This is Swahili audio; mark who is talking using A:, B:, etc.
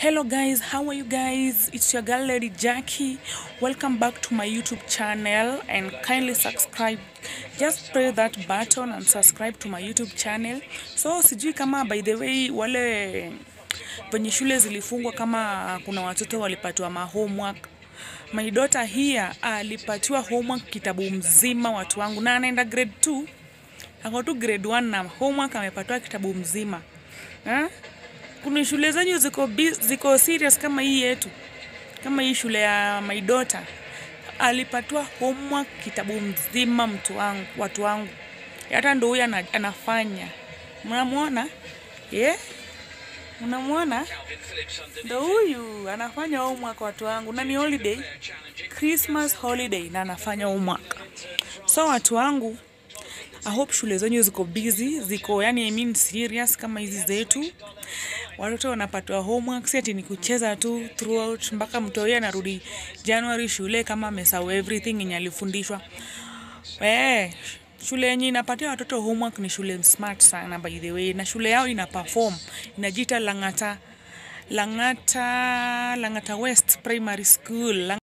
A: Hello guys, how are you guys? It's your girl Lady Jackie. Welcome back to my YouTube channel and kindly subscribe. Just press that button and subscribe to my YouTube channel. So sijui kama by the way wale venye shule zilifungwa kama kuna watoto walipatiwa ma homework. My daughter here alipatiwa homework kitabu mzima watu wangu na anaenda grade 2. Ako tu grade 1 na homework amepatiwa kitabu mzima. Ha? Kuna shule zenyu ziko, bus- ziko serious kama hii yetu, kama hii shule ya my daughter alipatiwa homework kitabu mzima, mtu wangu, watu wangu, hata ndo huyu ana, anafanya. Mnamwona yeah? Mnamwona ndo huyu anafanya homework, watu wangu, na ni holiday, Christmas holiday, na anafanya homework. So watu wangu, I hope shule zenyu ziko busy, ziko yani I mean serious kama hizi zetu. Watoto wanapatiwa homework, si ati ni kucheza tu throughout mpaka mtoi anarudi January shule kama amesahau everything yenye alifundishwa. Eh, shule yenye inapatia watoto homework ni shule smart sana by the way, na shule yao ina perform, inajiita Lang'ata Lang'ata Lang'ata West Primary School.